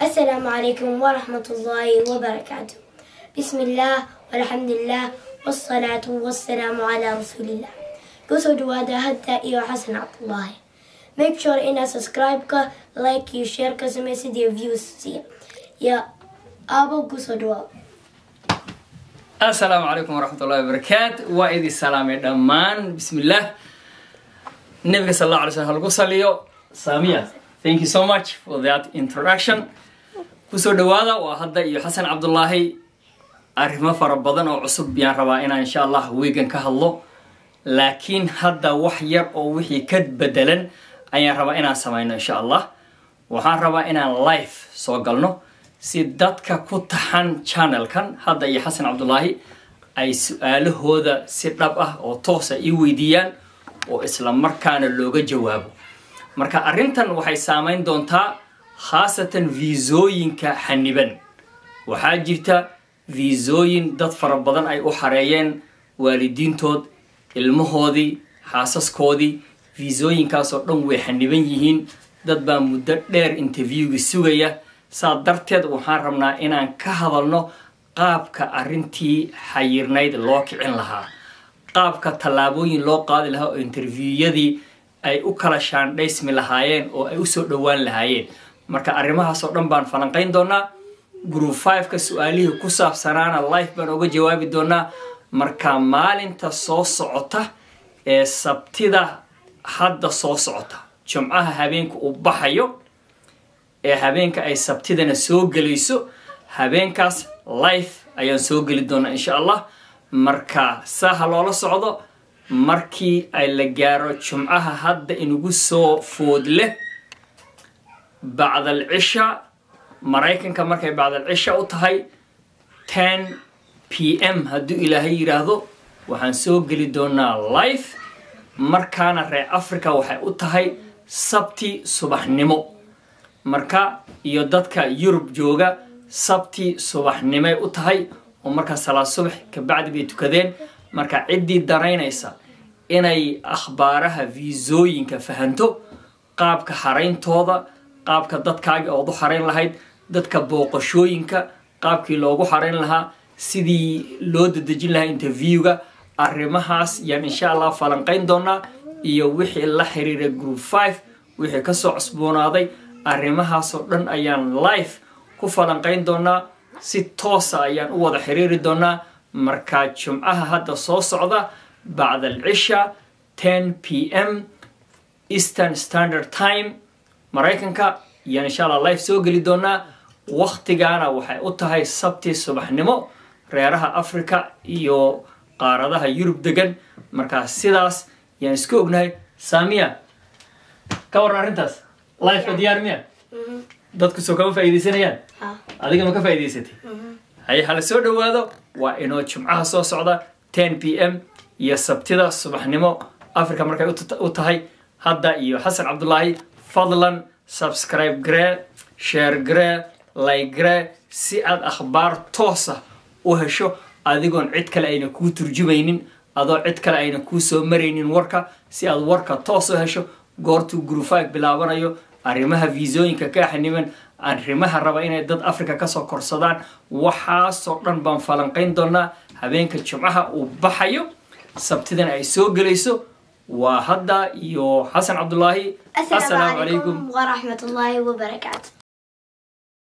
السلام عليكم ورحمة الله وبركاته بسم الله والحمد لله والصلاة والسلام على رسول الله kusoo dhawaada hadda iyo xasan cabdullaahi make sure inaad subscribe-ka like iyo share ka samaysid iyo views siiya iyo aabo kusoo dhawaado asalaamu calaykum waraxmatullahi wabarakaatu waa idin salaamay dhammaan bismillaah nabiga sal alla alay slm halgu saliyo saamiya thank you so much for that introduction kusoo dhawaada waa hadda iyo xasan cabdullaahi arrimo fara badan oo cusub yaan rabaa inaan insha allah weegan ka hadlo laakiin hadda wax yar oo wixii ka bedelan ayaan rabaa inaan samayno insha allah waxaan rabaa inaan live soo galno si dadka ku taxan channelkan hadda iyo xasan cabdullaahi ay su-aalahooda si dhab ah oo toosa ii weydiiyaan oo isla markaana looga jawaabo marka arrintan waxay saameyn doontaa khaasatan viisooyinka xaniban waxaa jirta viisooyin dad fara badan ay u xareeyeen waalidiintood ilmahoodii xaasaskoodii viisooyinkaasoo dhan way xaniban yihiin dad baa muddo dheer interviewga sugaya saa darteed waxaan rabnaa inaan ka hadalno qaabka arrintii xayirnayd loo kicin lahaa qaabka tallaabooyin loo qaadi lahaa oo interviewyadii ay u kala shaandhaysmi lahaayeen oo ay usoo dhowaan lahaayeen marka arrimahaasoo dhan baan falanqayn doonaa group fiveka su-aalihii ku saabsanaana life baan oga jawaabi doonaa marka maalinta soo socota ee sabtida hadda soo socota jumcaha habeenka uu baxayo ee habeenka ay sabtidana soo gelayso habeenkaas life ayaan soo geli doonaa insha allah marka saaha loola socdo markii ay la gaaro jumcaha hadda inugu soo food leh bacdal cisha maraykanka markay bacdal cisha u tahay ten p m hadduu ilaahay yidhaahdo waxaan soo geli doonaa life markaana reer africa waxay u tahay sabti subaxnimo marka iyo dadka yurub jooga sabti subaxnimay u tahay oo markaa salaad subax kabacdi bay tukadeen marka ciddii danaynaysa inay akhbaaraha viisooyinka fahanto qaabka xarayntooda qaabka dadkaagi ood u xarayn lahayd dadka booqashooyinka qaabkii loogu xarayn lahaa sidii loo dadejin lahaa interviewga arrimahaas yaan insha allah falanqayn doonaa iyo wixii la xiriira group five wixii kasoo cusboonaaday arrimahaasoo dhan ayaan life ku falanqayn doonaa si toosa ayaan u wada xiriiri doonaa markaa jumcaha hadda soo socda bacda alcisha ten p m eastern standard time maraykanka ayaan insha allah life soo geli doonaa waktigaana waxay u tahay sabti subaxnimo reeraha africa iyo qaaradaha yurub degan markaa sidaas yaan isku ognahay saamiya ka waran arrintaas lifeka diyaar miya dadku soo kama faa'iidaysanayaan adiga ma ka faa'iidaysatay haye hala soo dhowaado waa inoo jumcaha soo socda ten p m iyo sabtida subaxnimo africa markay u tahay hadda iyo xasan cabdullaahi fadlan subscribe garee share garee like garee si aad akhbaar toosa u hesho adigoon cid kale ayna kuu turjumaynin adoo cid kale ayna kuu soo maraynin warka si aad warka toos u hesho goortuu grufaag bilaabanayo arrimaha viisooyinka kaa xaniban arrimaha raba inay dad africa kasoo korsadaan waxaasoo dhan baan falanqayn doonaa habeenka jumcaha uu baxayo sabtidana ay soo gelayso waa hadda iyo xasan cabdullaahi السلام عليكم ورحمة الله وبركاته